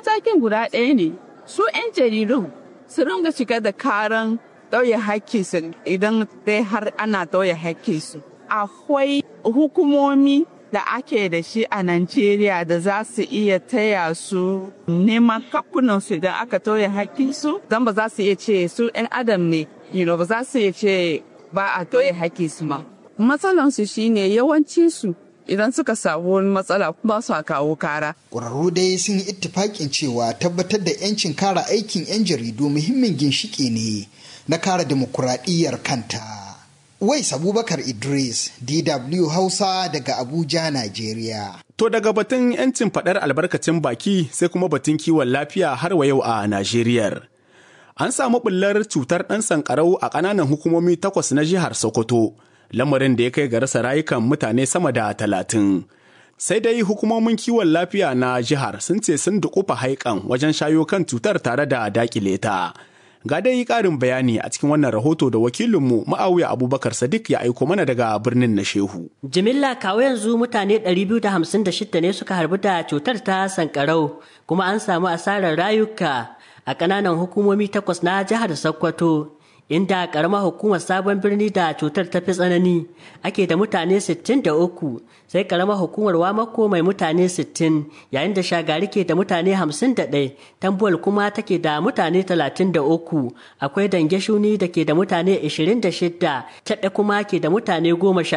matakin guda ɗaya ne su 'yan jaridun su ringa shiga da karan ɗauye hakkinsu idan dai har ana ɗauye hakkinsu akwai hukumomi da ake da shi a Najeriya da za su iya taya su neman kakunansu idan aka tauye hakkinsu don ba za su iya ce su 'yan adam ne you know, ba za su iya ce ba a tauye hakkinsu ma. Matsalansu shine yawancinsu idan suka samu wani matsala ba su kawo kara. Ƙwararru dai sun yi ittifaƙin cewa tabbatar da 'yancin kara aikin 'yan jaridu muhimmin ginshiƙi ne na kara dimokuraɗiyyar kanta. Wais Abubakar Idris, DW Hausa daga Abuja, Najeriya. To daga batun 'yancin faɗar albarkacin baki sai kuma batun kiwon lafiya har wa yau a Najeriya. An samu ɓullar cutar ɗan sankarau a ƙananan hukumomi takwas na jihar Sokoto, lamarin da ya kai ga rasa rayukan mutane sama da talatin. Sai dai hukumomin kiwon lafiya na jihar sun ce sun dukufa haikan wajen shayo kan cutar tare da daƙile ta. Ga dai ƙarin bayani a cikin wannan rahoto da wakilinmu Ma'awiya Abubakar Sadiq ya aiko mana daga birnin na Shehu. Jimilla kawo yanzu mutane 256 ne suka harbu da cutar ta sankarau kuma an samu asarar rayuka a ƙananan hukumomi takwas na jihar Sokoto. Inda ƙaramar hukumar sabon birni da cutar ta fi tsanani ake da mutane 63 sai ƙaramar hukumar wamako mai mutane 60 yayin da shagari ke da mutane 51 tambuwal kuma take da mutane 33 akwai dange shuni da ke da mutane 26 taɗa kuma ke da mutane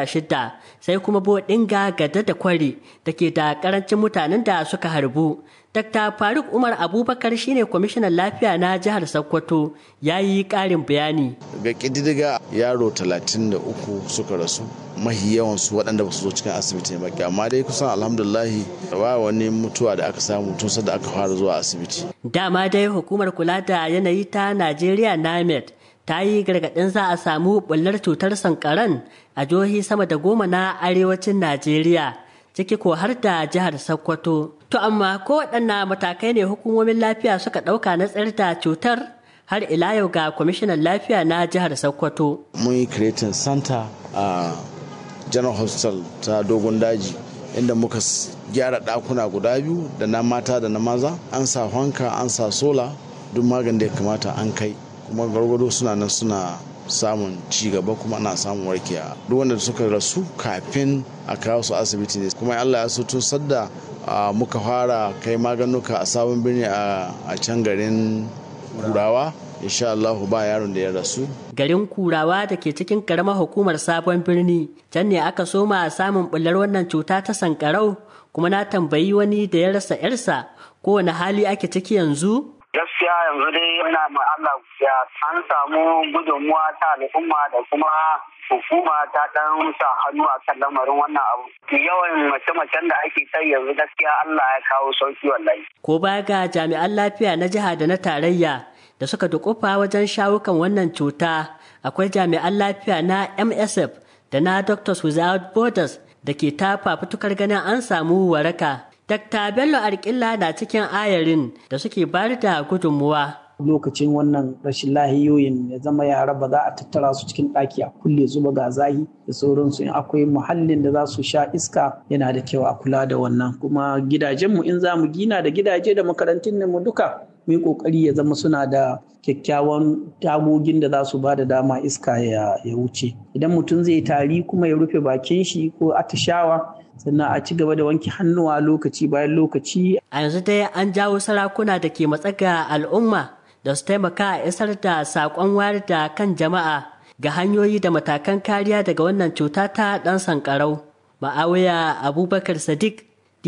16 sai kuma bodinga gada da kwari da ke da ƙarancin mutanen da suka harbu Dr. Faruk Umar Abubakar shine kwamishinan lafiya na jihar Sokoto ya yi ƙarin bayani. Ga ƙididdiga yaro 33 suka rasu mahi yawansu waɗanda ba su zo cikin asibiti ba amma dai kusan alhamdulahi ba wani mutuwa da aka samu tun da aka fara zuwa asibiti. Dama dai hukumar kula da yanayi ta Najeriya NAMED ta yi gargaɗin za a samu bullar cutar sankaran a jihohi sama da goma na arewacin Najeriya. ciki ko har da jihar Sokoto. To amma ko waɗanna matakai ne hukumomin lafiya suka ɗauka na tsayar da cutar har ila yau ga kwamishinan lafiya na jihar Sokoto. Mun yi creating center a General Hospital ta Dogon Daji inda muka gyara ɗakuna guda biyu da na mata da na maza an sa hanka an sa sola duk magani da ya kamata an kai kuma gargado suna nan suna samun ci gaba kuma ana samun warkewa duk wanda suka rasu kafin a kawo su asibiti ne kuma Allah ya so tun sadda muka fara kai maganuka a sabon birni a can garin kurawa insha Allah ba yaron da ya rasu garin kurawa da ke cikin karamar hukumar sabon birni can ne aka soma samun bullar wannan cuta ta sankarau kuma na tambayi wani da ya rasa yarsa kowane hali ake ciki yanzu gaskiya yanzu dai ina ma Allah ya an samu gudunmuwa ta al'umma da kuma hukuma ta dan sa hannu a kan lamarin wannan abu yawan mace-macen da ake sai yanzu gaskiya Allah ya kawo sauki wallahi ko baya ga jami'an lafiya na jiha da na tarayya da suka dukufa wajen shawo kan wannan cuta akwai jami'an lafiya na MSF da na Doctors Without Borders da ke ta fafutukar ganin an samu waraka Dr. Bello Arkilla na cikin ayarin da suke bayar da gudunmuwa. Lokacin wannan rashin lahiyoyin ya zama yara ba za a tattara su cikin ɗaki a kulle zuba ga zahi da sauransu in akwai muhallin da za su sha iska yana da kyau a kula da wannan kuma gidajenmu in za mu gina da gidaje da makarantun mu duka mu yi kokari ya zama suna da kyakkyawan tagogin da za su ba da dama iska ya wuce idan mutum zai tari kuma ya rufe bakin shi ko atishawa sannan a ci gaba da wanke hannuwa lokaci bayan lokaci. A yanzu dai an jawo sarakuna da ke matsaga al'umma da su taimaka a isar da saƙon wayar da kan jama'a ga hanyoyi da matakan kariya daga wannan cuta ta ɗan sankarau. Ma'awiya Abubakar Sadiq,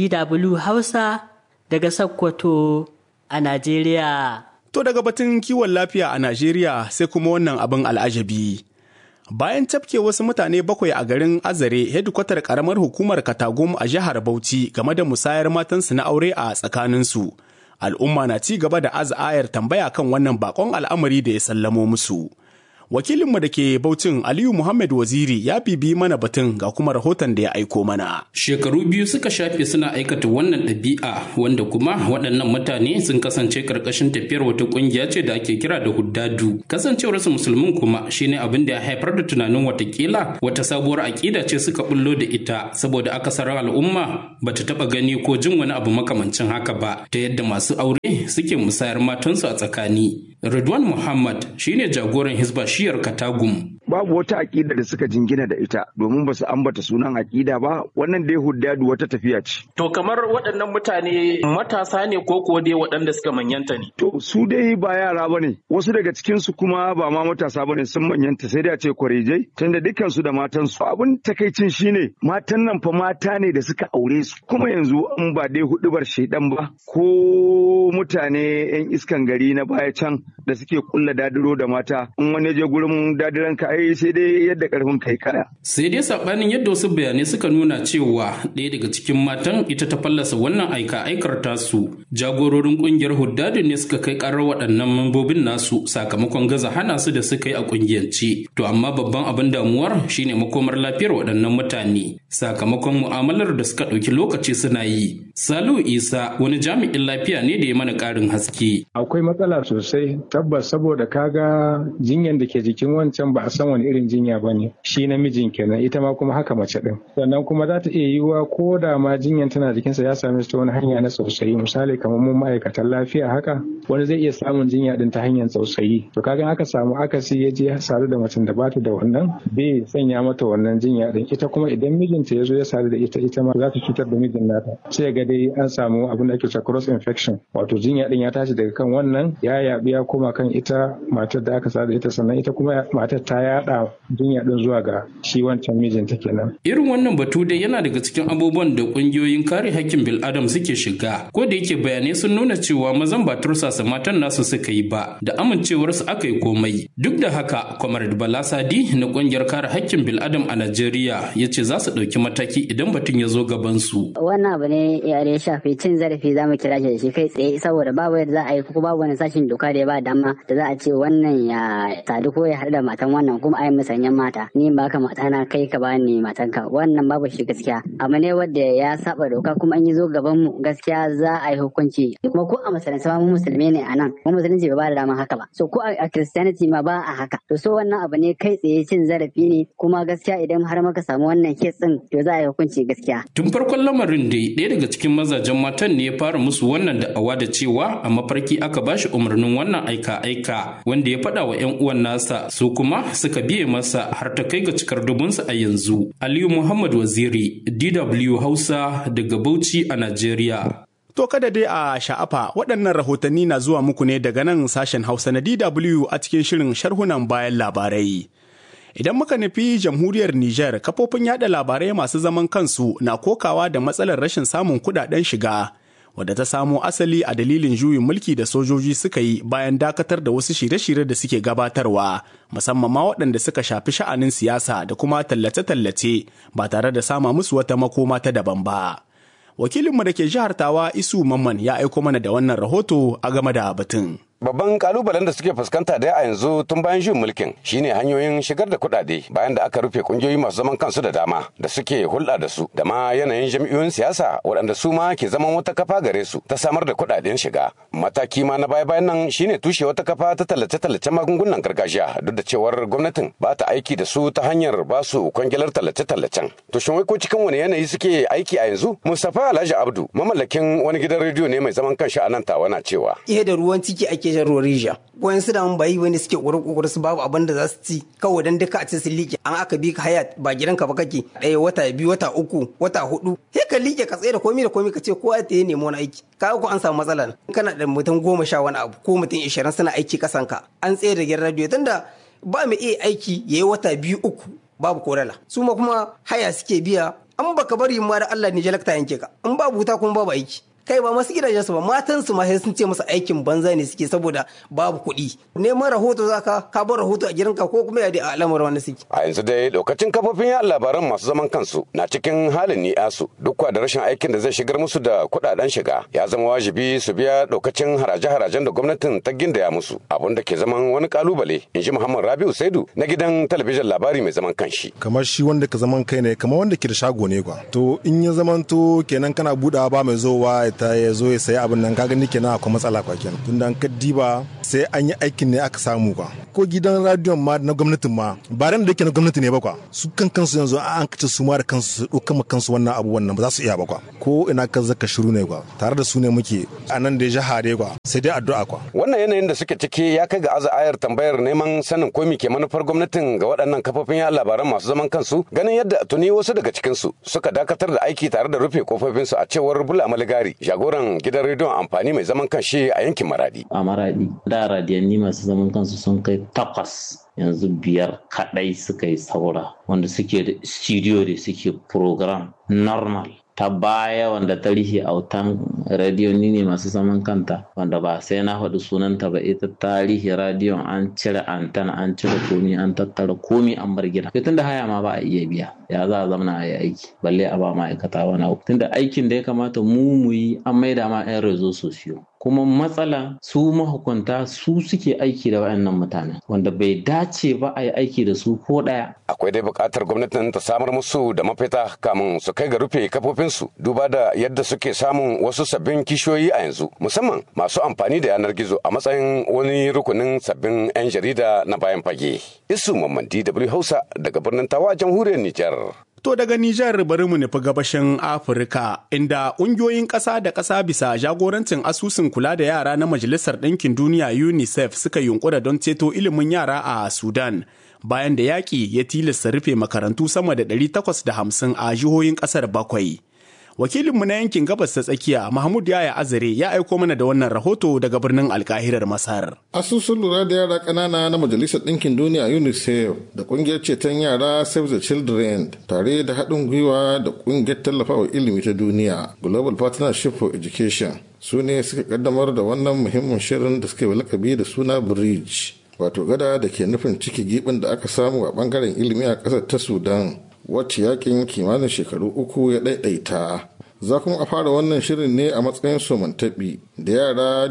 DW Hausa daga Sokoto a Najeriya. To daga batun kiwon lafiya a Najeriya sai kuma wannan abin al'ajabi. Bayan tafke wasu mutane bakwai a garin Azare, hedikwatar karamar hukumar Katagum a jihar Bauchi game da musayar matansu na aure a tsakaninsu. Al'umma na ci gaba da az'ayar tambaya kan wannan bakon al'amari da ya sallamo musu. Wakilinmu da ke Baucin Aliyu Muhammad Waziri ya bibi mana batun ga kuma rahoton da ya aiko mana. Shekaru biyu suka shafe suna aikata wannan ɗabi'a wanda kuma waɗannan mutane sun kasance ƙarƙashin tafiyar wata ƙungiya ce da ake kira da huddadu. Kasancewarsu musulmin kuma shine abin da ya haifar da tunanin watakila wata sabuwar aƙida ce suka bullo da ita saboda akasarin al'umma bata taɓa gani ko jin wani abu makamancin haka ba ta yadda masu aure suke musayar matansu a tsakani. Ridwan Muhammad shine jagoran Hisba shiyar Katagum. Babu wata aƙida da suka jingina da ita domin ba su ambata sunan aƙida ba wannan dai huddadu wata tafiya ce. To kamar waɗannan mutane matasa ne ko kuwa dai waɗanda suka manyanta ne? To su dai ba yara ba ne wasu daga cikinsu kuma ba ma matasa ba ne sun manyanta sai dai a ce kwarejai tunda dukkansu da matansu. Abin takaicin shine matan nan fa mata ne da suka aure su kuma yanzu in ba dai hudubar shaidan ba ko mutane 'yan iskan gari na baya can da suke kulla dadiro da mata in wani je gurin dadiran ka ai sai dai yadda karfin kai kaya. Sai dai sabanin yadda wasu bayanai suka nuna cewa ɗaya daga cikin matan ita ta fallasa wannan aika aikar tasu. Jagororin kungiyar huddadin ne suka kai karar waɗannan mambobin nasu sakamakon gaza hana su da suka yi a kungiyance. To amma babban abin damuwar shine makomar lafiyar waɗannan mutane sakamakon mu'amalar da suka ɗauki lokaci suna yi. Salu Isa wani jami'in lafiya ne da ya mana ƙarin haske. Akwai matsala sosai tabbas saboda kaga jinyan da ke jikin wancan ba a san wani irin jinya ba ne shi namijin kenan ita ma kuma haka mace din sannan kuma za ta iya yiwuwa ko da ma jinyan tana jikinsa ya same ta wani hanya na tsautsayi misali kamar mun ma'aikatan lafiya haka wani zai iya samun jinya din ta hanyar tsautsayi to kaga aka samu akasi ya je ya sadu da macen da bata da wannan bai sanya mata wannan jinya din ita kuma idan mijinta ya zo ya sadu da ita ita ma za ta cutar da mijin nata sai ga dai an samu abin da ake cewa cross infection wato jinya din ya tashi daga kan wannan ya yabi ya koma kan ita matar da aka sadu da ita sannan ita kuma matar ta yada jinya din zuwa ga shi wancan mijinta kenan Irin wannan batu dai yana daga cikin abubuwan da kungiyoyin kare hakkin bil'adam suke shiga ko da yake bayanai sun nuna cewa mazan ba tursasa matan nasu suka yi ba da amincewarsu aka yi komai duk da haka Comrade Bala Sadi na kungiyar kare hakkin bil'adam a Najeriya ya ce za su ɗauki mataki idan batun ya zo gaban su. Wannan abu ne ya shafi cin zarafi za mu kira shi da shi kai tsaye saboda babu yadda za a yi ko babu wani sashin doka da ya ba dama da za a ce wannan ya sadu ko ya haɗu da matan wannan kuma a yi musanyen mata ni ba ka mata na kai ka ba ni matanka wannan babu shi gaskiya abu ne wanda ya saba doka kuma an yi zo gaban mu gaskiya za a yi hukunci kuma ko a musulunci ma mu musulmi ne a nan mu musulunci ba da dama haka ba so ko a christianity ma ba a haka to so wannan abu ne kai tsaye cin zarafi ne kuma gaskiya idan har muka samu wannan kes din to za a yi hukunci gaskiya Tun farkon lamarin dai ɗaya daga cikin mazajen matan ne ya fara musu wannan da'awa da cewa a mafarki aka bashi umarnin wannan aika-aika wanda ya faɗa wa 'yan uwan nasa su kuma suka biye masa har ta kai ga cikar dubunsa a yanzu. Aliyu Muhammad Waziri, DW Hausa daga Bauchi a Najeriya. To kada dai a sha'afa waɗannan rahotanni na zuwa muku ne daga nan sashen Hausa na DW a cikin shirin sharhunan bayan labarai. Idan muka nufi jamhuriyar Nijar, kafofin yada labarai masu zaman kansu na kokawa da matsalar rashin samun kudaden shiga, wadda ta samo asali a dalilin juyin mulki da sojoji suka yi bayan dakatar da wasu shirye-shirye da suke gabatarwa, musamman ma waɗanda suka shafi sha'anin siyasa da kuma tallace-tallace ba tare da sama musu wata makoma ta daban ba. Wakilinmu da ke jihar Tawa Isu Mamman ya aiko mana da wannan rahoto a game da batun. Babban kalubalen da suke fuskanta da a yanzu tun bayan juyin mulkin shine hanyoyin shigar da kuɗaɗe bayan da aka rufe kungiyoyi masu zaman kansu da dama da suke hulɗa da su da ma yanayin jam'iyyoyin siyasa waɗanda su ma ke zaman wata kafa gare su ta samar da kuɗaɗen shiga. Mataki ma na baya bayan nan shine tushe wata kafa ta tallace-tallace magungunan gargajiya duk da cewar gwamnatin ba ta aiki da su ta hanyar ba su kwangilar tallace-tallacen. To shin wai ko cikin wani yanayi suke aiki a yanzu? Mustapha Alhaji Abdu mamallakin wani gidan rediyo ne mai zaman kanshi a nan tawa na cewa. Ihe da ruwan ciki ake shan ruwan rijiya wayan su da mun bayi wani suke kokoro su babu abin da za su ci kawai dan duka a ci su liƙe an aka bi ka haya ba gidanka ba kake ɗaya wata biyu wata uku wata hudu sai ka liƙe ka tsaye da komai da komai ka ce kowa ta yi nemo wani aiki ka ko an samu matsala kana da mutum goma sha wani abu ko mutum ishirin suna aiki kasan ka an tsaye da gidan radio tunda ba mu iya aiki yayi wata biyu uku babu korala su ma kuma haya suke biya an baka bari ma da Allah ne jalakta yanke ka in babu wuta kuma babu aiki kai ba masu gidajen su ba matan su ma sai sun ce musu aikin banza ne suke saboda babu kuɗi neman rahoto zaka ka bar rahoto a gidanka ko kuma ya dai a al'amarin wani suke a yanzu dai lokacin kafofin yaɗa labaran masu zaman kansu na cikin halin ni'asu duk da rashin aikin da zai shigar musu da kuɗaɗen shiga ya zama wajibi su biya lokacin haraje-harajen da gwamnatin ta gindaya musu abun da ke zaman wani kalubale in ji muhammad rabiu saidu na gidan talabijin labari mai zaman kanshi kamar shi wanda ka zaman kai ne kamar wanda ke da shago ne kwa to in ya zaman to kenan kana budawa ba mai zowa ta ya zo ya sayi abin nan kaga ni kenan akwai matsala kwa kenan tunda an kaddiba sai an yi aikin ne aka samu kwa ko gidan radiyon ma na gwamnatin ma ba ran da yake na gwamnati ne ba kwa su kan kansu yanzu an kace su ma da kansu su ɗauka ma kansu wannan abu wannan ba za su iya ba kwa ko ina ka zaka shiru ne kwa tare da su ne muke a nan da ya hare kwa sai dai addu'a kwa wannan yanayin da suke ciki ya kai ga aza ayar tambayar neman sanin ko ke manufar gwamnatin ga waɗannan kafofin yaɗa labaran masu zaman kansu ganin yadda tuni wasu daga cikin su suka dakatar da aiki tare da rufe kofofin su a cewar bula maligari jagoran gidan rediyon amfani mai zaman kanshi a yankin maradi a maradi da radiyanni masu zaman kansu sun kai takwas yanzu biyar kadai suka yi saura wanda suke da studio da suke program normal ta baya wanda ta rihe autan radiyon ne masu zaman kanta wanda ba sai na faɗi sunanta ba ita tarihi radiyon an cire antan an cire komi an tattara komi an bar gida tun da haya ma ba a iya biya ya za a zamana a yi aiki balle a ba ma'aikata wani abu tunda aikin da ya kamata mu mu yi an maida ma 'yan rezo sosiyo kuma matsala su mahukunta su suke aiki da wayannan mutanen wanda bai dace ba a yi aiki da su ko ɗaya. akwai dai buƙatar gwamnatin ta samar musu da mafita kamun su kai ga rufe kafofinsu duba da yadda suke samun wasu sabbin kishiyoyi a yanzu musamman masu amfani da yanar gizo a matsayin wani rukunin sabbin 'yan jarida na bayan fage isu mamman dw hausa daga birnin tawa jamhuriyar nijar To daga Nijar bari mu nufi gabashin Afirka inda ƙungiyoyin ƙasa da ƙasa bisa jagorancin asusun kula da yara na Majalisar Ɗinkin Duniya UNICEF suka yunkura don ceto ilimin yara a Sudan bayan da yaƙi ya tilasta rufe makarantu sama da 850 a jihohin ƙasar bakwai. Wakilinmu na yankin gabas ta tsakiya Mahmud Yaya Azare ya aiko mana da wannan rahoto daga birnin alkahirar Masar. Asusun lura da yara ƙanana na Majalisar Ɗinkin Duniya UNICEF da ƙungiyar ceton yara Save the Children tare da haɗin gwiwa da ƙungiyar tallafawa ilimi ta duniya Global Partnership for Education su ne suka kaddamar da wannan muhimmin shirin da suka yi lakabi da suna Bridge wato gada da ke nufin ciki gibin da aka samu a bangaren ilimi a ƙasar ta Sudan wacce yakin kimanin shekaru uku ya ɗaiɗaita za kuma a fara wannan shirin ne a matsayin somantaɓi da yara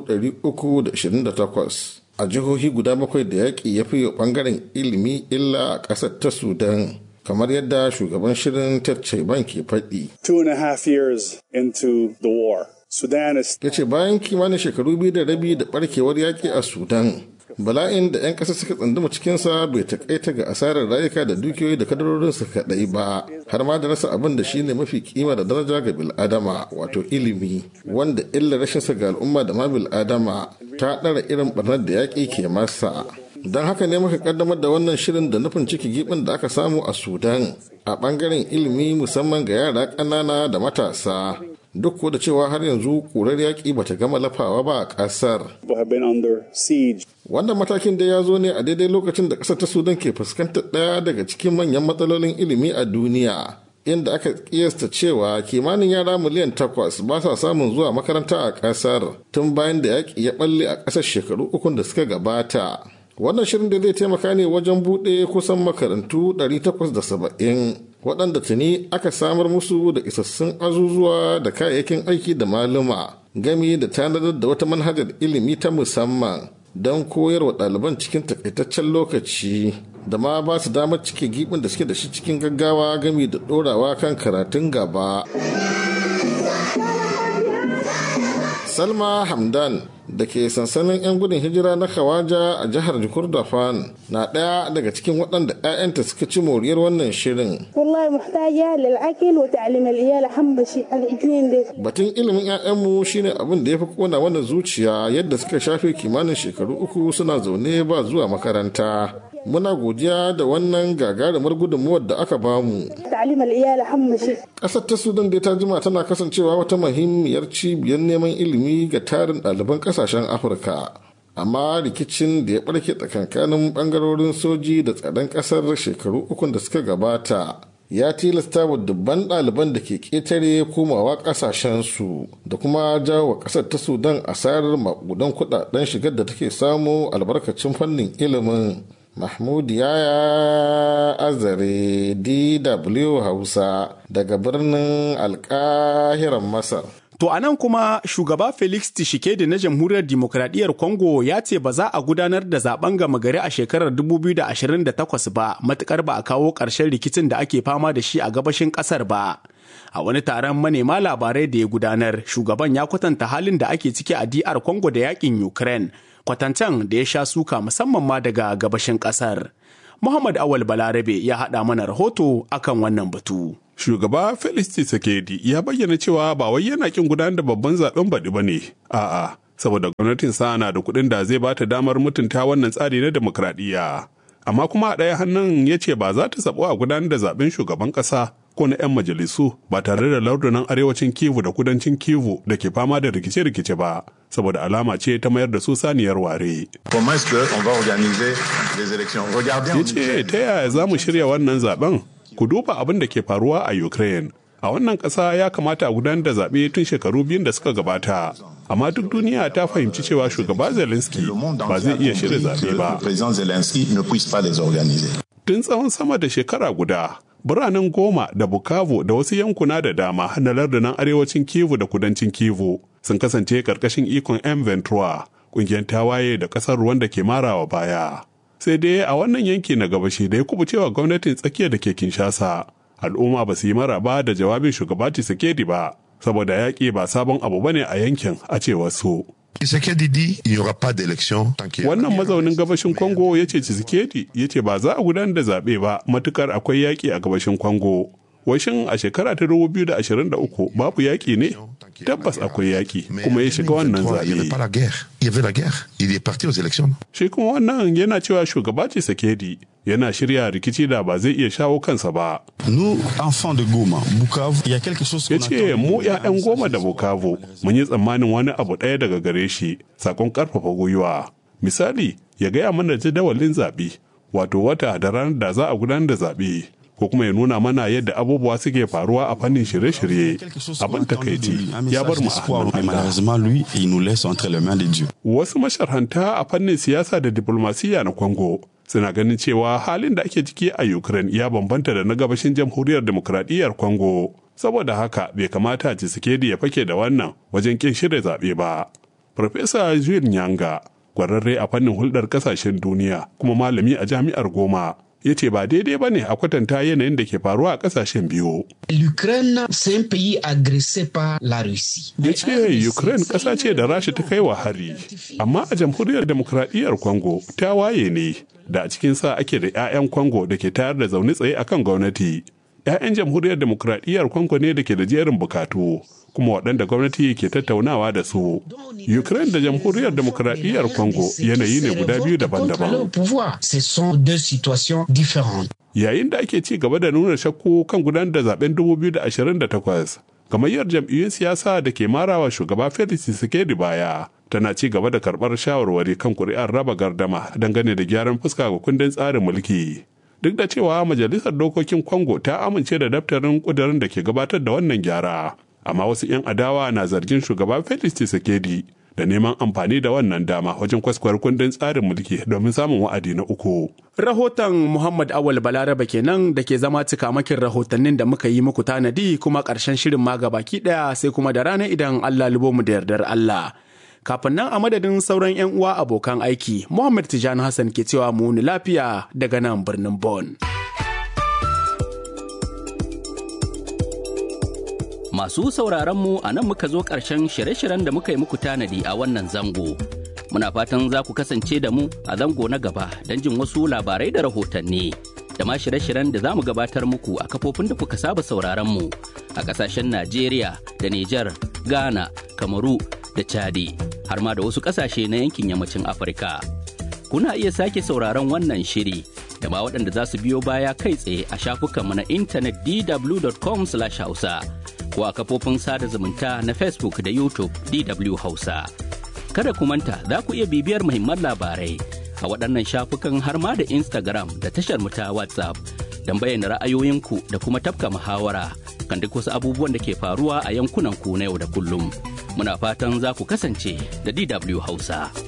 328 a jihohi guda bakwai da yaƙi ya fi ɓangaren ilimi illa a ƙasar ta sudan kamar yadda shugaban shirin ted ban ke faɗi. Two and a half years into the war, Sudan is... Ya ce bayan kimanin shekaru biyu da rabi da ɓarkewar yaƙi a Sudan, bala'in da 'yan ƙasa suka tsanduma cikinsa bai takaita ga asarar rayuka da dukiyoyi da kadarorinsu kaɗai ba har ma da rasa abin da shine mafi kima da daraja ga bil'adama wato ilimi wanda illa rashinsa ga al'umma da ma bil'adama ta ɗara irin barnar da yaƙi ke masa don haka ne muka kaddamar da wannan shirin da nufin ciki gibin da aka samu a sudan a ɓangaren ilimi musamman ga yara ƙanana da matasa duk da cewa har yanzu ƙurar yaƙi bata gama lafawa ba a ƙasar. Wannan matakin da ya zo ne a daidai lokacin da ƙasar ta Sudan ke fuskantar ɗaya daga cikin manyan matsalolin ilimi a duniya. Inda aka kiyasta cewa kimanin yara miliyan takwas ba sa samun zuwa makaranta a ƙasar tun bayan da yaƙi ya ɓalle a ƙasar shekaru ukun da suka gabata. Wannan shirin da zai taimaka ne wajen buɗe kusan makarantu 870 waɗanda tuni aka samar musu da isassun azuzuwa da kayayyakin aiki da maluma gami da tanadar da wata manhajar ilimi ta musamman don koyarwa ɗaliban cikin takaitaccen lokaci da ma ba su damar cike gibin da suke da shi cikin gaggawa gami da ɗorawa kan karatun gaba. Salma Hamdan da ke sansanin 'yan gudun hijira na Kawaja a jihar Kurdafan na ɗaya daga cikin waɗanda 'ya'yanta suka ci moriyar wannan shirin. Batun ilimin 'ya'yanmu shine abin da ya fi kona wannan zuciya yadda suka shafe kimanin shekaru uku suna zaune ba zuwa makaranta. Muna godiya da wannan gagarumar gudunmuwar da aka bamu. Ƙasar ta Sudan dai ta jima tana kasancewa wata muhimmiyar cibiyar neman ilimi ga tarin ɗaliban ƙasashen Afirka. Amma rikicin da ya ɓarke tsakankanin ɓangarorin soji da tsaron ƙasar shekaru ukun da suka gabata ya tilasta wa dubban ɗaliban da ke ƙetare komawa ƙasashensu da kuma jawo wa ƙasar ta sudan asarar maƙudan kuɗaɗen shigar da take samu albarkacin fannin ilimin mahmud yaya azare dw hausa daga birnin alƙahiran masar To a nan kuma shugaba Felix Tshisekedi na Jamhuriyar Dimokuraɗiyyar Congo ya ce ba za a gudanar da zaben gama gari a shekarar 2028 ba matukar ba a kawo ƙarshen rikicin da ake fama da shi a gabashin ƙasar ba. A wani taron manema labarai da ya gudanar, shugaban ya kwatanta halin da ake ciki a DR Congo da yakin Ukraine, kwatancan da ya sha suka musamman ma daga gabashin ƙasar. Muhammad Awal Balarabe ya haɗa mana rahoto akan wannan batu. Shugaba Felix Tshisekedi ya bayyana cewa ba wai yana kin gudanar da babban zaben baɗi ba ne, a'a, saboda gwamnatin sa na da kuɗin da zai bata damar mutunta wannan tsari na demokradiyya. Amma kuma a ɗaya hannun ya ce ba za ta sabo a gudanar da zaben shugaban ƙasa ko na 'yan majalisu ba tare da lardunan arewacin Kivu da kudancin Kivu da ke fama da rikice-rikice ba, saboda alama ce ta mayar da su saniyar ware. Ya ce ta yaya za mu shirya wannan zaben? Ku duba abin da ke faruwa a Ukraine. A wannan ƙasa ya kamata a gudanar da zaɓe tun shekaru biyun da suka gabata. Amma duk duniya ta fahimci cewa shugaba Zelensky ba zai iya shirya zaɓe ba. Tun tsawon sama da shekara guda, biranen goma da Bukavu da wasu yankuna da dama na lardunan arewacin Kivu da kudancin Kivu sun kasance ƙarƙashin ikon M. Ventura, ƙungiyar tawaye da ƙasar ruwan da ke marawa baya. sai dai a wannan yanki na gabashi da ya kubucewa gwamnatin tsakiya da ke kinshasa al'umma ba su yi maraba da jawabin shugaba Tshisekedi ba saboda yaƙi ba sabon abu bane a yankin a cewar su Wannan mazaunin gabashin Congo ya ce Tshisekedi ya ce ba za a gudanar da zaɓe ba matukar akwai yaƙi a gabashin Congo. Washin a shekara ta 2023 babu yaƙi ne? Tabbas akwai yaƙi kuma ya shiga wannan zaɓe. Shi kuma wannan yana cewa shugaba Tshisekedi yana shirya rikici da ba zai iya shawo kansa ba. Ya ce mu 'ya'yan goma da Bukavu mun yi tsammanin wani abu ɗaya daga gare shi sakon ƙarfafa gwiwa. Misali ya gaya mana jadawalin zaɓe wato wata da ranar da za a gudanar da zaɓe. ko kuma ya nuna mana yadda abubuwa suke faruwa a fannin shirye-shirye abin takaici ya bar mu a Wasu masharhanta a fannin siyasa da diplomasiya na Congo suna ganin cewa halin da ake ciki a Ukraine ya bambanta da na gabashin jamhuriyar demokradiyyar Congo. Saboda haka bai kamata Tshisekedi ya fake da wannan wajen kin shirya zaɓe ba. Farfesa Jules Nyanga, kwararre a fannin hulɗar ƙasashen duniya kuma malami a jami'ar Goma, ya ce ba daidai ba ne a kwatanta yanayin da ke faruwa a kasashen biyu. L'Ukraine, c'est un pays agressé par la Russie. Ya ce Ukraine ƙasa ce da Rasha ta kai wa hari, amma a jamhuriyar demokradiyyar Congo ta waye ne da a cikin sa ake da 'ya'yan Congo da ke tayar da zaune tsaye akan gwamnati. 'Ya'yan jamhuriyar demokradiyyar Congo ne da ke da jerin bukatu. kuma waɗanda gwamnati ke tattaunawa da su. Ukraine da jamhuriyar demokradiyyar Congo yanayi ne guda biyu daban-daban. Yayin da ake ci gaba da nuna shakku kan gudanar da zaben 2028, gamayyar jam'iyyun siyasa da ke marawa shugaba Felix Tshisekedi baya tana ci gaba da karɓar shawarwari kan kuri'ar raba gardama dangane da gyaran fuska ga kundin tsarin mulki. Duk da cewa Majalisar Dokokin Congo ta amince da daftarin ƙudurin da ke gabatar da wannan gyara. amma wasu 'yan adawa na zargin shugaba Felix Tshisekedi da neman amfani da wannan dama wajen kwaskwar kundin tsarin mulki domin samun wa'adi na uku. Rahoton Muhammad Awal Balaraba kenan da ke zama cikamakin rahotannin da muka yi muku tanadi kuma ƙarshen shirin ma baki ɗaya sai kuma da rana idan Allah lubo mu da yardar Allah. Kafin nan a madadin sauran 'yan uwa abokan aiki, Muhammad Tijani Hassan ke cewa mu ni lafiya daga nan birnin Bon. Masu sauraron mu a nan muka zo ƙarshen shirye-shiryen da muka yi muku tanadi a wannan zango. Muna fatan za ku kasance da mu a zango na gaba don jin wasu labarai da rahotanni. Da ma shirye-shiryen da za mu gabatar muku a kafofin da kuka saba sauraron mu a ƙasashen Najeriya da Nijar, Ghana, Kamaru da Chadi, har ma da wasu ƙasashe na yankin yammacin Afirka. Kuna iya sake sauraron wannan shiri da ma waɗanda za su biyo baya kai tsaye a shafukanmu na intanet dw.com/hausa. ko a kafofin sada zumunta na Facebook da YouTube DW Hausa. Kada ku manta za ku iya bibiyar muhimman labarai a waɗannan shafukan har ma da Instagram da tashar mu ta WhatsApp don bayyana ra'ayoyinku da kuma tafka muhawara kan duk wasu abubuwan da ke faruwa a yankunan ku na yau da kullum. Muna fatan za ku kasance da DW Hausa.